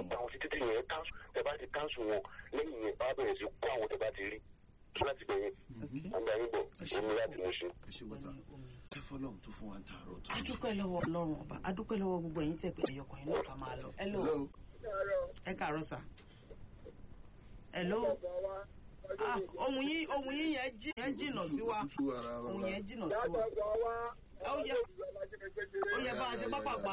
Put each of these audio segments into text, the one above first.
gba àwọn títí yẹn káńsù tẹ bá ti káńsù wọn lẹ́yìn yẹn bá bẹ̀rẹ̀ sí kó àwọn tẹ bá ti rí tó láti bẹ̀yẹn àgbà yín bọ̀ omi láti mú ṣe. ẹ ṣe wọ́tà ẹ fọlọ́run tó fún wa ń tààrọ̀ tó. adúpẹ́ lọ́wọ́ ọlọ́run ọba adúpẹ́ lọ́wọ́ gbogbo ẹ̀yin tẹ̀ pé ẹ̀yọkùnrin náà ká máa lọ. hello ẹ káàárọ̀ sà. hello ah ohun yín ohun yín yẹn jí yẹn jìnnà sí wa ohun yẹn jìnnà sí wa. ó yẹ ó yẹ bá a ṣe pápá pa.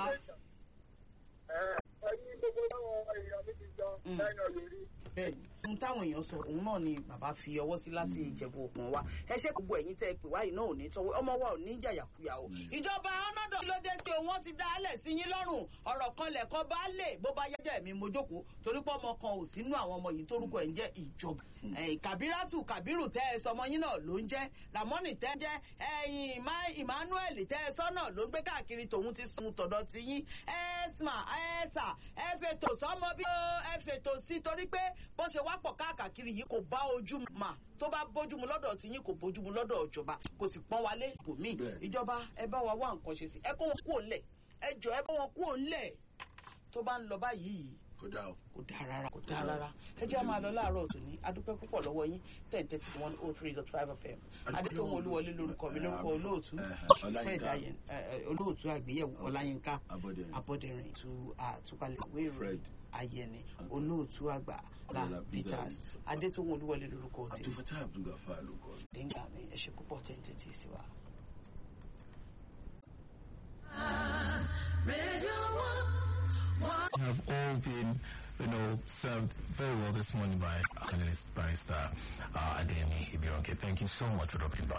ẹyin gbogbo táwọn èèyàn mi ti jọ lẹ́yìn ọ̀lẹ́rí. bẹ́ẹ̀ni ohun táwọn èèyàn sọ òun náà ni bàbá fi ọwọ́ sí láti ìjẹ̀bú òkun wa ẹ ṣe gbogbo ẹ̀yin tẹ́ ẹ pè wáyìí náà ò ní tọwọ́ ọmọ wa ò ní jàyàkuyà o. ìjọba ọ̀nàdọ̀ ló dé tí wọ́n ti dá alẹ̀ sí yín lọ́rùn ọ̀rọ̀ kan lẹ̀kọ́ bá lè bó bá yẹ́jẹ́ mi mo jókòó torí pé ọmọ kan ò sínú àwọn ọmọ yìí tórúkọ ẹ̀ ń jẹ́ ìjọba. kàbíràtù kàbírù tẹ́ ẹ sọmọ yín náà ló ń jẹ́ ramoni tẹ́ jẹ́ ẹ̀yìn emmanuel tẹ́ ẹ sọ náà ló ń gbé káàkiri tòun ti sun tọ̀dọ̀ ti yín ẹ̀sma ẹ̀sà ẹ fètò sọmọ bí ó ẹ fètò sí torí pé bó ṣe wá pọ̀ káàkiri yìí kò bá ojú mà tó bá bójúmu lọ́dọ̀ tí yín kò bójúmu lọ́dọ̀ ìjọba kò sì pọ́n wálé bòmí ìjọba ẹ bá wa wá nǹkan ṣe sí ẹ kó wọn kúrò ńlẹ̀ ẹ jọ ẹ bá wọn kúrò ńlẹ̀ tó bá ń lọ báyìí yìí kò dáa o. kò dáa rárá kò dáa rárá ẹ jẹ́ máa lọ láàárọ̀ tòní adúpẹ́ púpọ̀ lọ́wọ́ yín ten thirty one oh three dot five fm adétòun olúwọlé lórúkọ mi lórúkọ olóòtú fred ayen olóòtú àgbéyẹ̀wò ọláyínká abọ́dẹ̀rìn tu àtúpalẹ̀ ìwé ìròyìn ayẹni olóòtú àgbà la peters adétòun olúwọlé lórúkọ tèmi àtúfẹ́tà abdulgafa ló kọ́. dénga mi ẹ ṣe púpọ̀ ten thirty sí wa. have all been, you know, served very well this morning by analyst barrister uh, Ademi Ibionke. Thank you so much for dropping by.